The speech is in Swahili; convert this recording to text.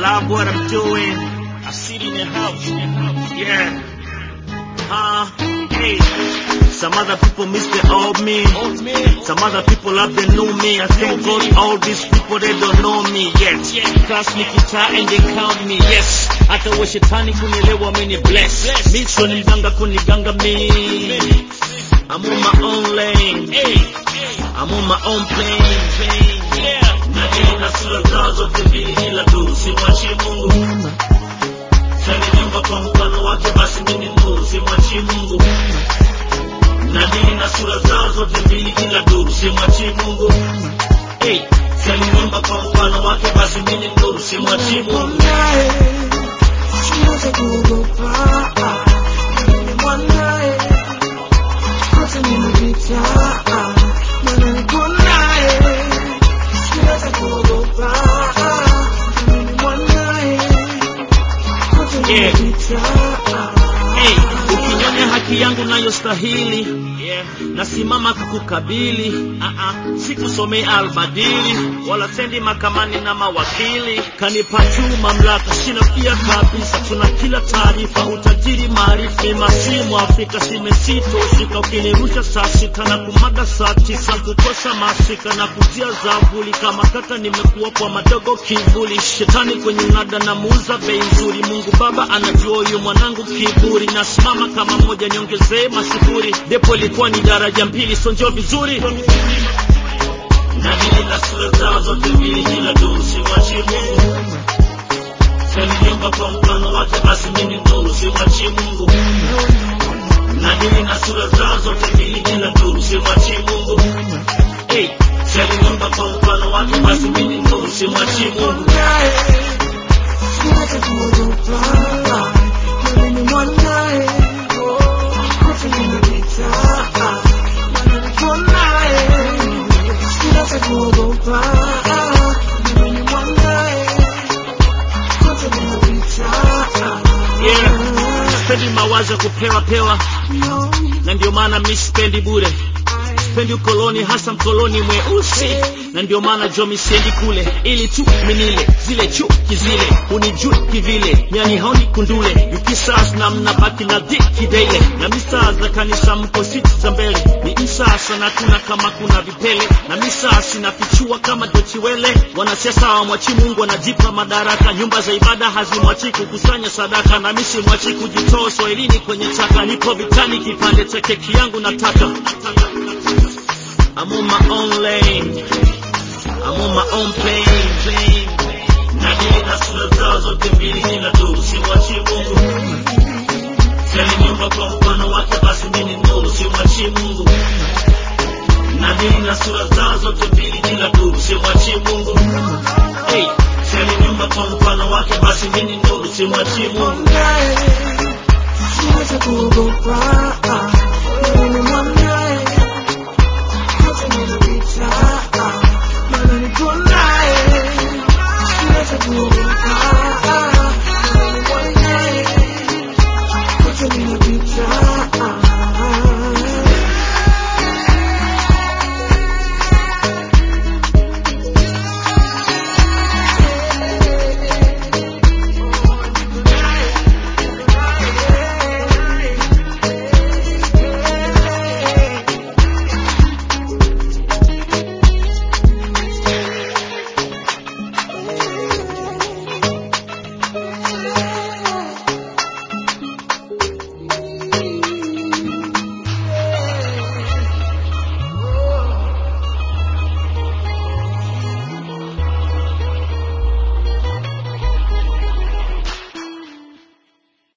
love what I'm doing. I sit in the house, in the house, yeah. Uh, hey. Some other people miss the old me. Some other people love the new me. I thank God all these people they don't know me yet. Class me guitar and they count me. Yes. Hata wa shetani kunielewa ameni bless. Mi sio ni mganga kuniganga mi. I'm on my own lane. I'm on my own plane. Na nina sura zao zote mbili ila tu simwachi Mungu. Sani nyumba kwa mfano wake basi mimi nuru simwachi Mungu. Na nina sura zao zote mbili ila tu simwachi Mungu. Hey, sani nyumba kwa mfano wake basi mimi nuru simwachi Mungu. mwanae siweze kuogopa mimi mwanae hata nimepita maana niko naye siweze kuogopa mimi mwanae hata Yeah. nimepita Hey, ukinyonya haki yangu nayostahili yeah. nasimama kukukabili uh-uh. sikusomei albadili wala sendi makamani na mawakili kanipa juu mamlaka sina pia kabisa tuna kila taarifa utajiri maarifa masimu afrika simesitoshika ukinirusha saa sita na kumaga saa tisa kukosa masika na kujia zavuli kama kaka nimekuwa kwa madogo kivuli shetani kwenye mnada na muuza bei nzuri mungu baba anajua huyu mwanangu kiburi nasimama kama moja niongezee masifuri depo ilikuwa ni daraja mbili sonjo vizuri na mimi na sura zao zote mbili kila tu simwachi mungu Sani nyumba kwa mfano wake basi mimi nuru simwachi mungu na mimi na sura zao zote mbili kila tu simwachi mungu hey, sani nyumba kwa mfano wake basi mimi nuru simwachi mungu mwanae siweze kuogopa mimi mwanae hata nimepita maana niko naye siweze kuogopa mimi mwanae hata nimepita yeah. sipendi mawazo ya kupewa pewa no na ndio maana mi sipendi bure sipendi ukoloni hasa mkoloni mweusi na ndio maana jomi siendi kule ili tu minile zile chuki zile unijui kivile nyani haoni kundule yukisas na mnabaki na dhiki daile na misaa za kanisa mko siti za mbele ni msasa na kuna kama kuna vipele na misasi nafichua kama dochiwele wanasiasa hawamwachi mungu wanajipa madaraka nyumba za ibada hazimwachi kukusanya sadaka na misi mwachi kujitoa swahilini kwenye chaka nipo vitani kipande cha keki yangu nataka I'm on my own lane I'm on my own plane na hili na sura zao zote mbili ila tu simwachi mungu Sali nyumba kwa mfano wake basi mimi nuru simwachi mungu na mimi na sura zao zote mbili ila tu simwachi mungu hey, sali nyumba kwa mfano wake basi mimi nuru simwachi mungu mwanae siweze kuogopa